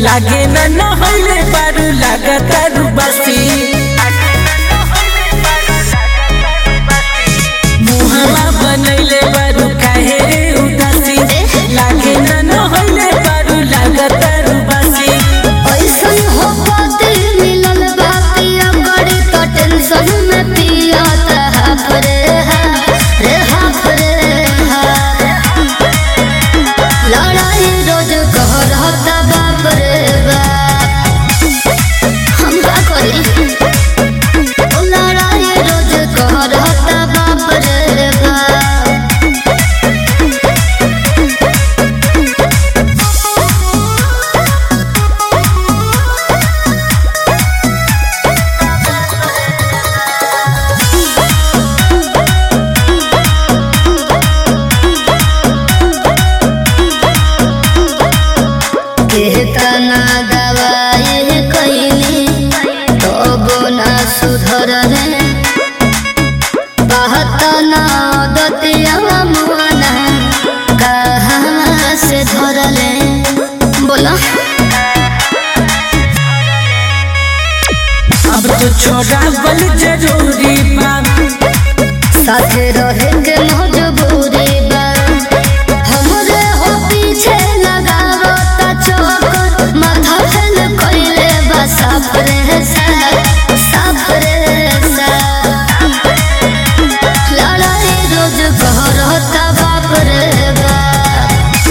लागे न नहले बारू लागतारू बसी मुहवा बनैले बारू काहे रे उदासी लागे न नहले बारू लागतारू बसी ऐसन हो पति मिलल बा पिया बड़ी तो टेंशन में पिया ता हाफ रे हा रे हाफ रे हा लड़ाई रोज कह रहता बाप रे बाप हम का करी ओ लड़ाई रोज कह रहता बाप रे बाप केतना दवाई कैली तबो ना सुधर रे बहतना दतिया मुआना कहाँ से धरले बोला अब तो छोड़ा बल जरूरी बा साथे रहे के मजबूरी बा हमरे हो पीछे लगावो ता चौकर माथा फेल कइले बा साफ रे साफ साफ रे साफ लड़ाई रोज कह रहता बाप रे बाप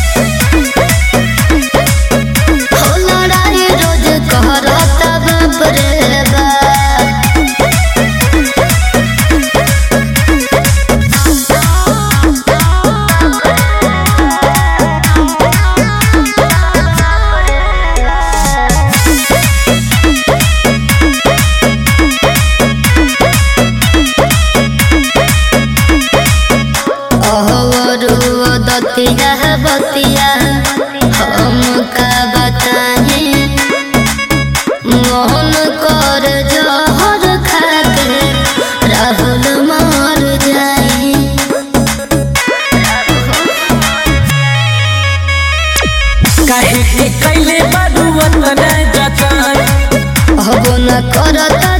हो लड़ाई रोज कह रहता बाप रे बाप अहवरु दतिया बतिया हम का बताए मोहन कर जहर खाके राहुल मर जाए काहे के कैले बारू वतन जतन अब न करता